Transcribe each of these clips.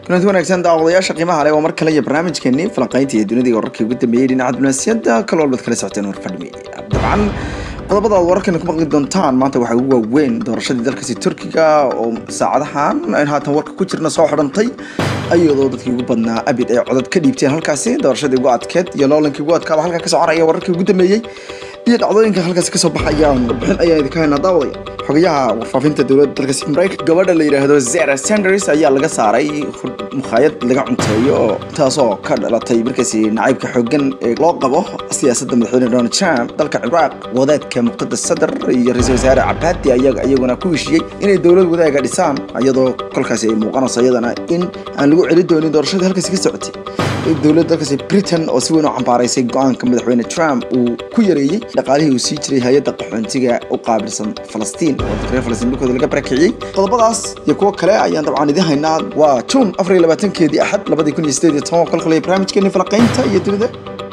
kulanti wanaagsan daawadayaasha qiimaha leh waa mar kale iyo barnaamijkeenii falanqaynta iyo dunida wararkii ugu dambeeyey dhinaca dunaasiyadda kal walbaad kala socoteen warfadhmi dabcan qodobada aad wararkan ku maqli doontaan maanta waxaa ugu waaweyn doorashadii dalkaasi turkiga oo saacadahan in haatan warka ku jirna soo xidhantay iyadoo dadkii ugu badnaa abid ay codad ka dhiibteen halkaasi doorashadii ugu adkeed iyo loolankii ugu adkaaba halkaa ka soconaya wararkii ugu dambeeyey iyo dhacdooyinka halkaasi kasoo baxaya warbixin ayaa idinka haynaa daawadaya xogayaha warfaafinta dowladda dalkaasi maraykan gabadha la yidhaahdo zara sanders ayaa laga saaray mukhaayad laga cunteeyo taasoo ka dhalatay markaasi nacaybka xoogan ee loo qabo siyaasadda madaxweyne donald trump dalka ciraaq wadaadka muqadas sadar iyo ra-iisul wasaare cabaadi ayaa iyaguna ku heshiiyey inay dowlad wadaaga dhisaan iyadoo kolkaasi ay muuqanayso iyadana in aan lagu celi doonin doorashadii halkaasi ka socotay dowladda dalkaasi britain oo si weyn u cambaaraysay go-aanka madaxweyne trump uu ku yareeyey dhaqaalihii uu sii jiray hay-adda qaxoontiga u qaabilsan falastiin oo dadka reer falastiin dhulkooda laga barakiciyey qodobadaas iyo kuwo kale ayaan dabcan idin haynaa waa juun afar iyo labaatankeedii axad labadii kun iyo sideed iyo toban kolkale barnaamijkeeni falaqaynta iyo dunida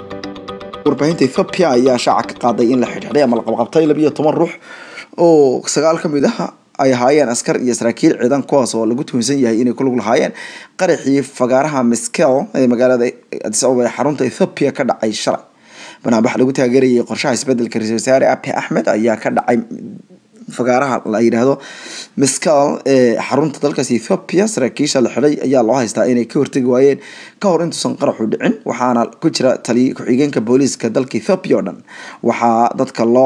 warbaahinta ethoopia ayaa shaaca ka qaaday in la xidhxidhay ama la qabqabtay labiyo toban ruux oo sagaal ka mid ah ay ahaayeen askar iyo saraakiil ciidan kuwaas oo lagu tuhunsan yahay inay ku lug lahaayeen qaraxii fagaaraha miskel ee magaalada adis ababa ee xarunta ethoopia ka dhacay shalay banaanbax lagu taageerayay qorshaha isbedelka ra-isul wasaare abe axmed ayaa ka dhacay fagaaraha la yidhaahdo miskel ee xarunta dalkaasi ethoopia saraakiisha la xidhay ayaa loo haystaa inay ka hortegi waayeen ka hor intuusan qaraxu dhicin waxaana ku jira taliya ku-xigeenka booliiska dalka ethoopia oo dhan waxaa dadka loo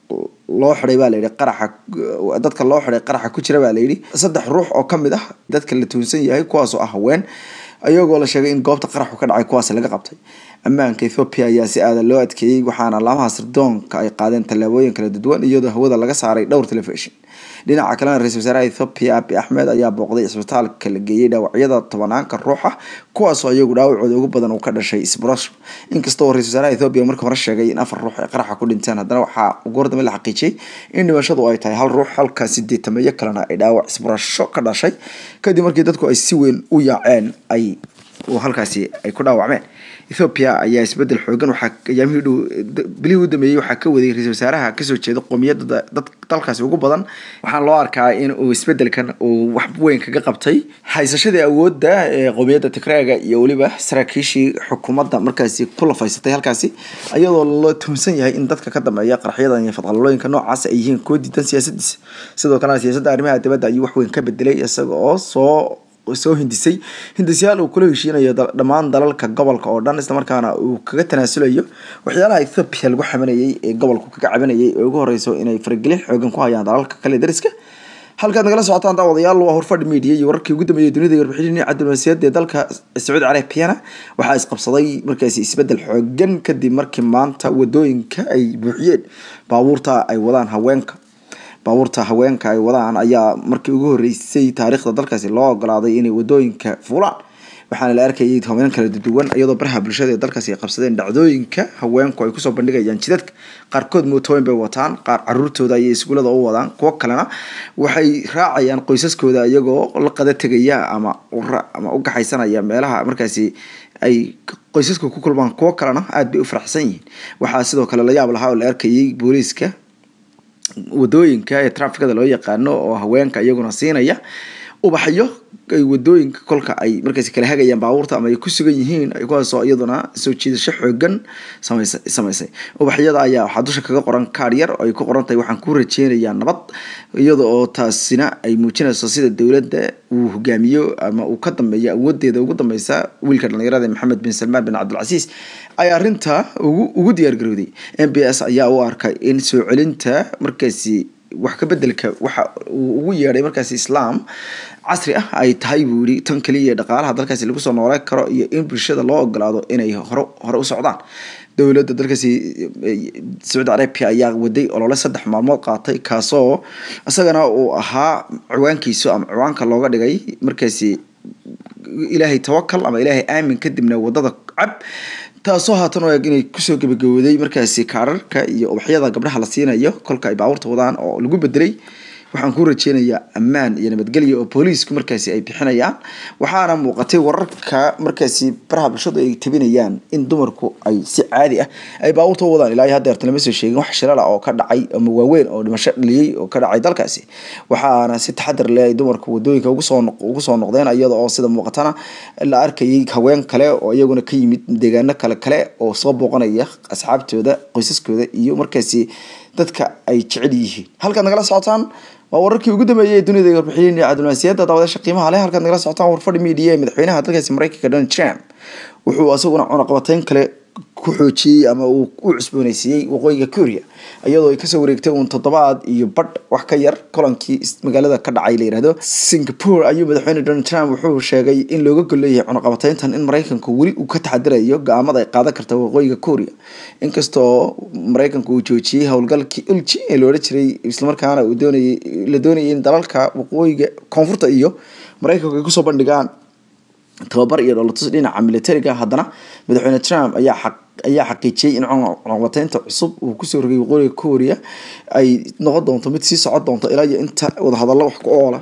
loo xiday baa layidhi qaraxa dadka loo xiday qaraxa ku jira baa layidhi saddex ruux oo kamid ah dadka la tuunsan yahay kuwaasoo ah haween ayagoo la sheegay in goobta qaraxu ka dhacay kuwaas laga qabtay ammaanka ethoopia ayaa si aadan loo adkeeyey waxaana laamaha sirdoonka ay qaadeen tallaabooyin kala duwan iyadoo hawada laga saaray dhowr telefishin dhinaca kalena ra-isul wasaaraha ethoopia abi axmed ayaa booqday isbitaalka la geeyey dhaawacyada tobanaanka ruuxa kuwaasoo iyagu dhaawacooda ugu badan uu ka dhashay isbrosh inkastoo ra-isul wasaaraha ethoopia marka hore sheegay in afar ruux ay qaraxa ku dhinteen haddana waxaa ugu hordambe la xaqiijiyey in dhimashadu ay tahay hal ruux halka sideetameeyo kalena ay dhaawac isbrasho ka dhashay kadib markii dadku ay si weyn u yaaceen ay halkaasi ay ku dhaawacmeen ethoopia ayaa isbedel xoogan waxaa ayaamihii dhow bilihii u dambeeyey waxaa ka waday ra-isul wasaaraha kasoo jeeda qoomiyadda dad dalkaasi ugu badan waxaana loo arkaa in uu isbedelkan uu wax weyn kaga qabtay haysashadii awoodda ee qoomiyadda tigraaga iyo weliba saraakiishii xukuumadda markaasi ku lafaysatay halkaasi iyadoo la tuhunsan yahay in dadka ka dambeeya qaraxyadan iyo fadqalalooyinka noocaas ay yihiin kuwa diidan siyaasadiisa sidoo kalena siyaasadda arrimaha dibadda ayuu wax weyn ka bedelay isaga oo soo soo hindisay hindisyaal uu kula heshiinayo dhammaan dalalka gobolka oo dhan islamarkaana uu kaga tanaasulayo waxyaalaha ethoopia lagu xamanayay ee gobolku kaga cabanayay ee ugu horeyso inay faragelin xoogan ku hayaan dalalka kale dariska halkaad nagala socotaan daawadayaal waa horfadhi media iyo wararkii ugu dambeeyay dunida warbixinii cabdilmasiyaad ee dalka sacuudi carabiana waxaa isqabsaday markaasi isbedel xoogan kadib markii maanta wadooyinka ay buuxiyeen baabuurta ay wadaan haweenka baabuurta haweenka ay wadaan ayaa markii ugu horeysay taariikhda dalkaasi loo ogolaaday inay wadooyinka fuulaan waxaana la arkayay haween kala duwan iyadoo baraha bulshada ee dalkaasi ay qabsadeen dhacdooyinka haweenku ay kusoo bandhigayaan jidadka qaarkood mootooyin bay wataan qaar caruurtooda ayay iskuulada u wadaan kuwo kalena waxay raacayaan qoysaskooda iyagoo la qada tegaya ama ama u gaxaysanaya meelaha markaasi ay qoysaska ku kulmaan kuwo kalena aada bay u faraxsan yihiin waxaa sidoo kale la yaab lahaa oo la arkayay booliiska wadooyinka ee trafikada loo yaqaano oo haweenka iyaguna siinaya ubaxyo ay wadooyinka kolka ay markaas kala hagayaan baabuurta ama ay ku sugan yihiin kuwaasoo iyaduna soo jiidasho xoogan samaysa samaysay ubaxyada ayaa waxaa dusha kaga qoran kaar yar oo ay ku qoran tahay waxaan ku rajeynayaa nabad iyada oo taasina ay muujinayso sida dowladda uu hogaamiyo ama uu ka dambeeyo awoodeeda ugu dambeysa wiilka dhalinyarada maxamed bin salmaan bin cabdilcasiis ay arrinta ugu ugu diyaargarowday m b s ayaa u arkay in soo celinta markaasi wax ka bedelka waxa uu ugu yeedhay markaasi islaam casri ah ay tahay buu yihi tan kaliya dhaqaalaha dalkaasi lagu soo nooleen karo iyo in bulshada loo ogolaado inay hore hore u socdaan dowladda dalkaasi sacuudi arabia ayaa waday olole saddex maalmood qaatay kaasoo isagana uu ahaa ciwaankiisu ama ciwaanka looga dhigay markaasi ilaahay tawakal ama ilaahay aamin kadibna wadada cab taasoo haatan o eg inay kusoo gebagabooday markaasi kaararka iyo ubaxyada gabdhaha la siinayo kolka ay baabuurta wadaan oo lagu bedelay waxaan ku rajeynayaa ammaan iyo nabadgelyo oo booliisku markaasi ay bixinayaan waxaana muuqatay wararka markaasi baraha bulshadu ay tabinayaan in dumarku ay si caadi ah ay baabuurta u wadaan ilaa hadda lama soo sheegin wax shilala oo ka dhacay ama waaweyn oo dhimasho dhaliyey oo ka dhacay dalkaasi waxaana si taxadar leh ay dumarku wadooyinka ugu soo ugu soo noqdeen iyada oo sida muuqatana la arkayay haween kale oo iyaguna ka yimid deegaano kale kale oo soo booqanaya asxaabtooda qoysaskooda iyo markaasi dadka ay jecel yihiin halkaad nagala socotaan waa wararkii ugu dambeeyay ee dunida iyo warbixiyeen iyo cabdilmasiyaada daawadasha qiimaha leh halkaad nagala socotaan warfadhi media ee madaxweynaha dalkaasi mareykanka donald trump wuxuu isaguna cunaqabateyn kale ku xoojiyey ama uu u cusbooneysiiyey waqooyiga korea iyadoo ay kasoo wareegtay uun toddobaad iyo badh wax ka yar kolankii magaalada ka dhacay la yihahdo singapore ayuu madaxweyne donald trump wuxuu sheegay in looga golleeyahay cunaqabateyntan in maraykanku weli uu ka taxadirayo go-aamada ay qaadan karta waqooyiga korea inkastoo maraykanku uu joojiyey howlgalkii ulji ee loola jiray islamarkaana uu doonayay la doonayay in dalalka waqooyiga koonfurta iyo maraykanku ay kusoo bandhigaan tababar iyo dholotus dhinaca militariga haddana madaxweyne trump ayaa xaq ayaa xaqiijiyey in cunaqabateynta cusub uu kusoo rogay waqooyiga korea ay noqon doonto mid sii socon doonto ilaa iyo inta wadahadallo wax ku oola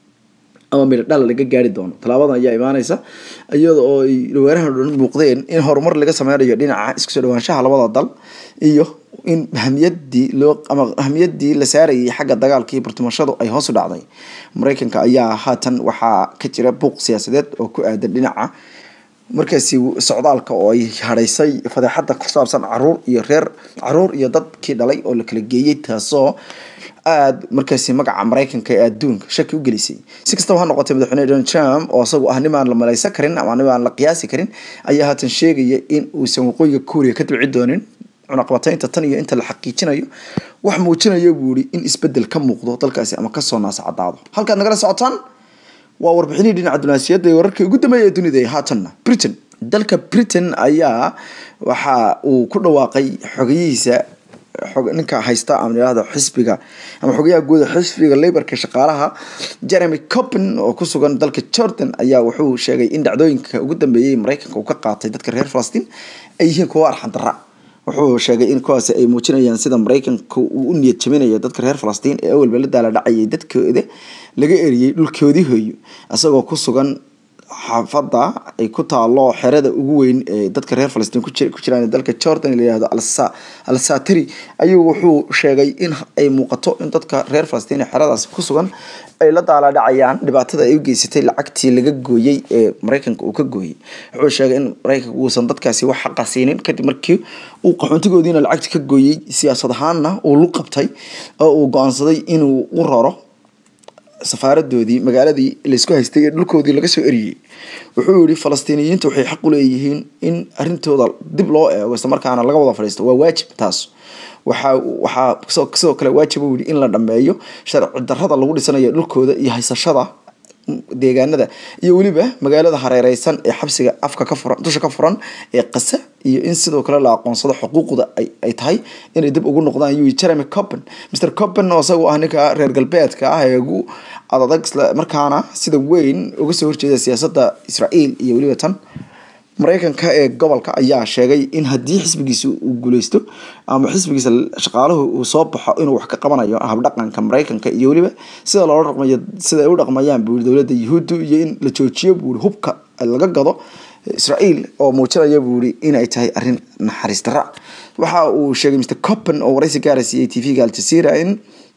ama midho dhal laga gaari doono tallaabadan ayaa imaaneysa iyada oo ay dhawaanahan dhan muuqdeen in horumar laga sameynayo dhinaca isku soo dhawaanshaha labada dal iyo in ahmiyadii loo ama ahmiyadii la saarayay xagga dagaalka iyo bartimashadu ay hoos u dhacday mareykanka ayaa haatan waxaa ka jira buuq siyaasadeed oo ku aadan dhinaca markaasi socdaalka oo ay hadhaysay fadeexada ku saabsan caruur iyo reer caruur iyo dadkii dhalay oo la kala geeyey taasoo aada markaasi magaca maraykanka ee adduunka shaki u gelisay si kastaba ha noqotay madaxweyne donald trump oo isagu ah nim aan la malaysan karin ama nim aan la qiyaasi karin ayaa haatan sheegaya in uusan waqooyiga korea ka dibci doonin cunaqabateynta tan iyo inta la xaqiijinayo wax muujinaya buu yihi in isbedel ka muuqdo dalkaasi ama kasoo naasacadaado halkaad nagala socotaan waa warbixinihii dhinaca dunaasiyadda ee wararkii ugu dambeeya ee dunida haatanna britain dalka britain ayaa waxa uu ku dhawaaqay xogayihiisa ninka haysta ama yihahdo xisbiga ama xogayaha guuda xisbiga laborka shaqaalaha jeremy copen oo ku sugan dalka jordan ayaa wuxuu sheegay in dhacdooyinka ugu dambeeyay maraykanka uu ka qaatay dadka reer falastiin ay yihiin kuwo arxandara wuxuu sheegay in kuwaasi ay muujinayaan sida maraykanka uu u niyad jabinayo dadka reer falastiin ee awalba la daala dhacayay dadkooda laga eriyey dhulkoodii hooyo isagoo ku sugan xaafada ay ku taalo xerada ugu weyn ee dadka reer falastiin ku jiraan dalka jordan layihahdo alsatiri ayuu wuxuu sheegay in ay muuqato in dadka reer falastiin ee xeradaasi ku sugan ay la daala dhacayaan dhibaatada ay u geysatay lacagtii laga gooyey ee maraykanka uu ka gooyey wuxuu sheegay in maraykanka uusan dadkaasi wax xaqa siinin kadib markii uu qaxoontigoodiina lacagti ka gooyey siyaasad ahaanna uu lu qabtay oo uu go-aansaday inuu u raro safaaradoodii magaaladii laysku haystay ee dhulkoodii laga soo eriyey wuxuu yihi falastiiniyiinta waxay xaq u leeyihiin in arintooda dib loo eego isla markaana laga wada fadhiisto waa waajib taas waxaa waxaa sidoo kale waajib u yihi in la dhameeyo sharci darrada lagu dhisanayo dhulkooda iyo haysashada deegaanada iyo weliba magaalada hareereysan ee xabsiga afka ka furan dusha ka furan ee qasa iyo in sidoo kale la aqoonsado xuquuqda ay tahay inay dib ugu noqdaan yuu jeremy copen mr copen oo isagu ah ninka reer galbeedka ah ee ugu adadag isla markaana sida weyn uga soo horjeeda siyaasadda israael iyo weliba tan maraykanka ee gobolka ayaa sheegay in haddii xisbigiisa uu guuleysto ama xisbigiisa shaqaaluhu uu soo baxo inuu wax ka qabanayo habdhaqanka maraykanka iyo weliba sida loola dhaqmayo sida ay u dhaqmayaan buu dowladda yuhuuddu iyo in la joojiyo buuri hubka laga gado israael oo muujinaya buu yihi inay tahay arrin naxariis darra waxa uu sheegay mr copen oo waraysi gaara siiyey t v-ga aljazeera in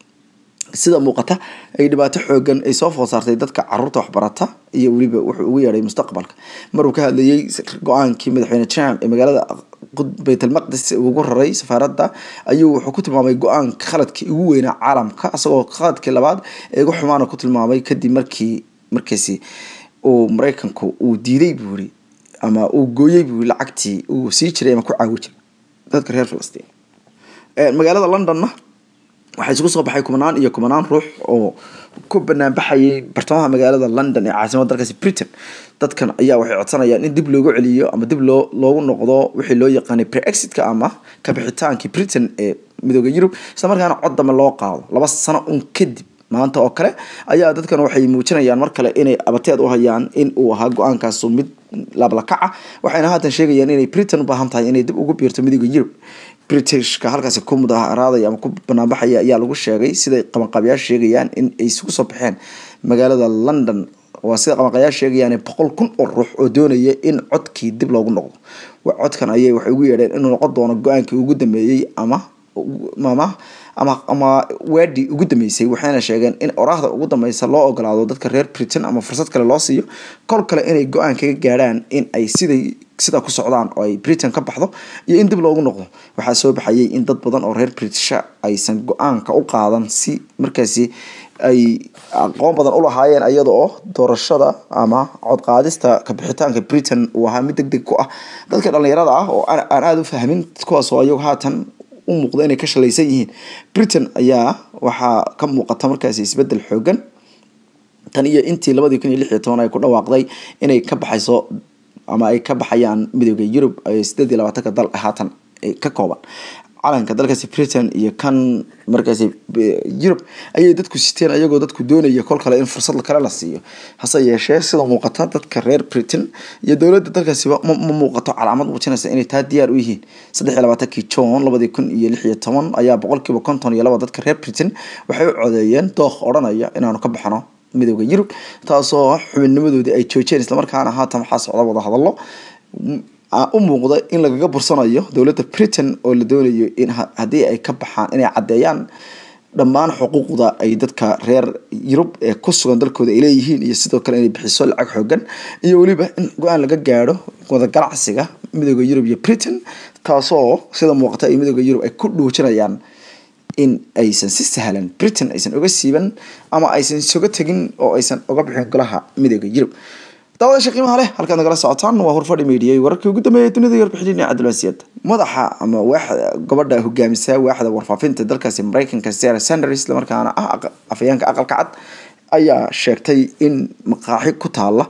sida muuqata ay dhibaato xoogan ay soo food saartay dadka caruurta waxbarata iyo weliba wuxuu ugu yeedhay mustaqbalka maruu ka hadlayey go-aankii madaxweyne trump ee magaalada baytalmaqdis ugu raray safaaradda ayuu wuxuu ku tilmaamay go-aanka khaladkii ugu weynaa caalamka isagoo khaladkii labaad ee ugu xumaana ku tilmaamay kadib markii markaasi uu maraykanku uu diiday buu yiri ama uu gooyey buu lacagtii uu sii jiray ama ku caawi jiray dadka reer falastiin magaalada londonna waxaa isugu soo baxay kumanaan iyo kumanaan ruux oo ku banaanbaxayay bartamaha magaalada london ee caasimada dalkaasi britain dadkan ayaa waxay codsanayaan in dib loogu celiyo ama dib loo loogu noqdo wixii loo yaqaanay pre-exitka ama kabixitaankii britain ee midooda yurub isla markaana cod dambe loo qaado laba sano un kadib maanta oo kale ayaa dadkan waxay muujinayaan mar kale inay abateed u hayaan in uu ahaa go-aankaasu mid laablakaca waxayna haatan sheegayaan inay britain u baahan tahay inay dib ugu biirto midooda yurub britishka halkaasi ku mudaharaadaya ama ku banaanbaxaya ayaa lagu sheegay siday qabanqaabayaasha sheegayaan in ay isugu soo baxeen magaalada london waa sida qabanqaabayaasha sheegayaan boqol kun oo ruux oo doonaya in codkii dib loogu noqdo codkan ayay waxay ugu yeedheen inuu noqon doono go-aankii ugu dambeeyey ama ama ama ama waadii ugu dambeysay waxayna sheegeen in oraahda ugu dambeysa loo ogolaado dadka reer britain ama fursad kale loo siiyo kol kale inay go-aan kaga gaadhaan in ay siday sidaa ku socdaan oo ay britain ka baxdo iyo in dib loogu noqdo waxaa soo baxayay in dad badan oo reer britisha aysan go-aanka u qaadan si markaasi ay aqoon badan ulahaayeen iyada oo doorashada ama codqaadista kabixitaanka britain uu ahaa mid deg deg ku ah dadka dhalinyarada ah oo aan aada u fahmin kuwaas oo ayagu haatan u muuqda inay ka shalaysan yihiin britain ayaa waxaa ka muuqata markaasi isbedel xoogan tan iyo intii labadii kun iyo lix iyo toban ay ku dhawaaqday inay ka baxayso ama ay ka baxayaan midooda yurub sideed iyo labaatanka dal haatan ka kooban calanka dalkaasi britain iyo kan markaasi yurub ayay dadku siteen ayagoo dadku doonaya kol kale in fursad kale la siiyo hase yeeshee sida muuqata dadka reer britain iyo dowladda dalkaasiba ma muuqato calaamad muujinaysa inay taa diyaar u yihiin saddex iyo labaatankii john labadii kun iyo lix iyo toban ayaa boqolkiiba konton iyo laba dadka reer britain waxay u codeeyeen dooq odhanaya inaanu ka baxno midooda yurub taasoo xubinnimadoodii ay joojeen islamarkaana haatan waxaa socda wada hadallo u muuqda in lagaga bursanayo dowladda britain oo la doonayo in haddii ay ka baxaan inay caddeeyaan dhammaan xuquuqda ay dadka reer yurub ee ku sugan dalkooda ay leeyihiin iyo sidoo kale inay bixiso lacag xoogan iyo weliba in go-aan laga gaadho wada ganacsiga midooda yurub iyo britain taasoo sida muuqata ay midooda yurub ay ku dhuujinayaan in aysan si sahlan britain aysan oga siiban ama aysan isoga tegin oo aysan oga bixin golaha midooda yurub daawadaasha qiimaha leh halkaad nagala socotaan waa horfadhi media wararkii ugu dambeeyay dunida iyo warbixinii cabdilwasiid madaxa ama waaxda gabadha hogaamisa waaxda warfaafinta dalkaasi mareykanka sarah sanders islamarkaana ah afayeenka aqalka cad ayaa sheegtay in maqaaxi ku taala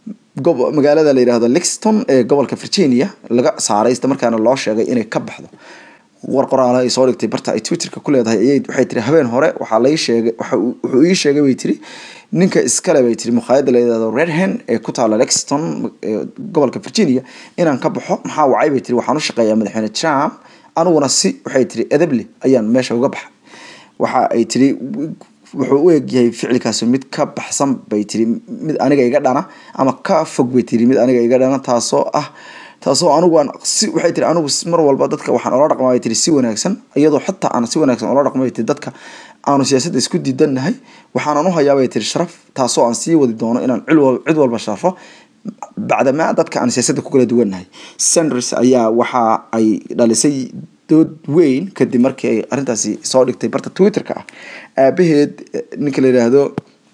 magaalada la yidhaahdo lixton ee gobolka virginia laga saaray islamarkaana loo sheegay inay ka baxdo war qoraala ay soo dhigtay barta ay twitterka ku leedahay ayay waxay tiri habeen hore waxaa lai sheegay wuxuu ii sheegay bay tiri ninka iskale bay tiri mukhaayadda la yidhahdo redhen ee ku taala lexton gobolka virginia inaan ka baxo maxaa wacay bay tiri waxaan u shaqeeyaa madaxweyne trump aniguna si waxay tiri edable ayaan meesha uga baxay waxa ay tiri wuxuu u egyahay ficilkaasi mid ka baxsan bay tiri mid aniga iga dhana ama ka fog bay tiri mid aniga iga dhana taasoo ah taasoo anigu aan si waxay tiri anigu mar walba dadka waxaan ola dhaqmaa bay tiri si wanaagsan iyadoo xataa aan si wanaagsan ola dhaqma bay tiri dadka aanu siyaasadda isku diidannahay waxaanan u hayaa bay tiri sharaf taasoo aan sii wadi doono inaan cid walba sharfo bacdamaa dadka aan siyaasadda ku kala duwannahay sanders ayaa waxa ay dhalisay dood weyn kadib markii ay arrintaasi soo dhigtay barta twitterka ah aabaheed ninka la yidhaahdo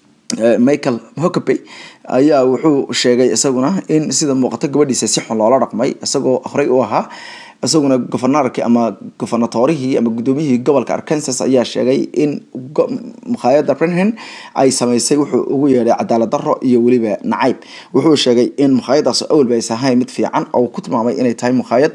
michael hokabey ayaa wuxuu sheegay isaguna in sida muuqato gabadhiisa si xun loola dhaqmay isagoo horey u ahaa isaguna governorkii ama governatorihii ama guddoomiyihii gobolka arkansas ayaa sheegay in mukhaayadda brenhen ay sameysay wuxuu ugu yeedhay cadaalad daro iyo weliba nacayb wuxuu sheegay in mukhaayadaas awalba aysan ahayn mid fiican oo ku tilmaamay inay tahay mukhaayad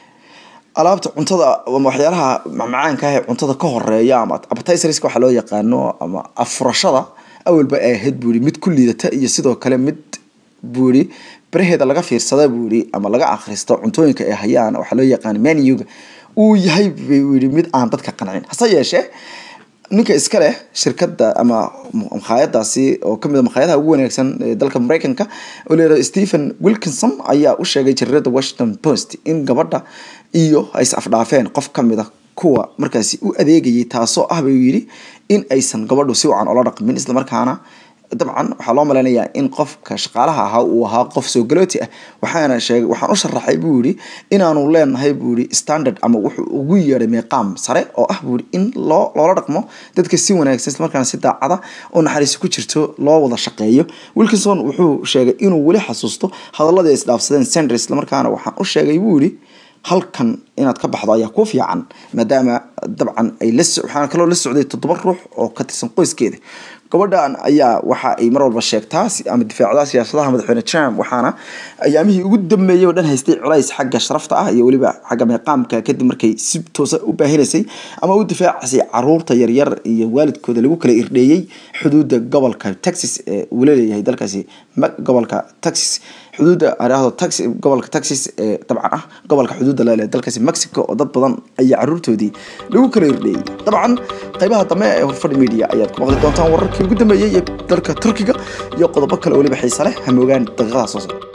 alaabta cuntada waxyaalaha macmacaanka ah ee cuntada ka horeeya ama appetizerska waxa loo yaqaano ama afurashada awalba ay ahayd buuri mid ku liidata iyo sidoo kale mid buuri baraheeda laga fiirsada buuri ama laga akhristo cuntooyinka ay hayaan waxaa loo yaqaan menuga uu yahay buu yidhi mid aan dadka qancin hase yeeshee ninka iska leh shirkadda ama makhaayadaasi oo kamid a makhaayadaha ugu wanaagsan ee dalka mareykanka oo layihahdo stephen wilkinson ayaa u sheegay jariirada washington post in gabadha iyo ay is afdhaafeen qof kamid a kuwa markaasi u adeegayay taasoo ah buu yidhi in aysan gabadhu si wacan ola dhaqmin islamarkaana dabcan waxaa loo maleynayaa in qofka shaqaalaha ahaa uu ahaa qof soo galooti ah waxaana sheegay waxaan u sharaxay buu yidhi inaanu leenahay buu yidhi standard ama wuxuu ugu yeedhay meeqaam sare oo ah buu yidhi in loo loola dhaqmo dadka si wanaagsan islamarkaana si daacada oo naxariisi ku jirto loo wada shaqeeyo wilkinson wuxuu sheegay inuu weli xasuusto hadaladii ay isdhaafsadeen sanders islamarkaana waxaan u sheegay buu yidhi halkan inaad ka baxdo ayaa ku fiican maadaama dabcan ay la waxaana kaloo la socday toddoba ruux oo ka tirsan qoyskeeda gabadhan ayaa waxa ay mar walba sheegtaa ama difaacdaa siyaasadaha madaxweyne trump waxaana ayaamihii ugu dambeeyey oo dhan haystay culays xagga sharafta ah iyo weliba xagga meeqaamka kadib markay si toosa u baahinaysay ama u difaacisay caruurta yaryar iyo waalidkooda lagu kala irdheeyey xuduudda gobolka texas ee uu leeyahay dalkaasi gobolka texas xuduudda araahdo taxi gobolka texas ee dabcan ah gobolka xuduudda lele dalkaasi mexico oo dad badan ayaa caruurtoodii lagu kala irdheeyey dabcan qaybaha dambe ee horfadhi media ayaad ku maqli doontaan wararkii ugu dambeeyey ee dalka turkiga iyo qodobo kale weliba xiise leh hamoogaan daqiiqadaha soo socda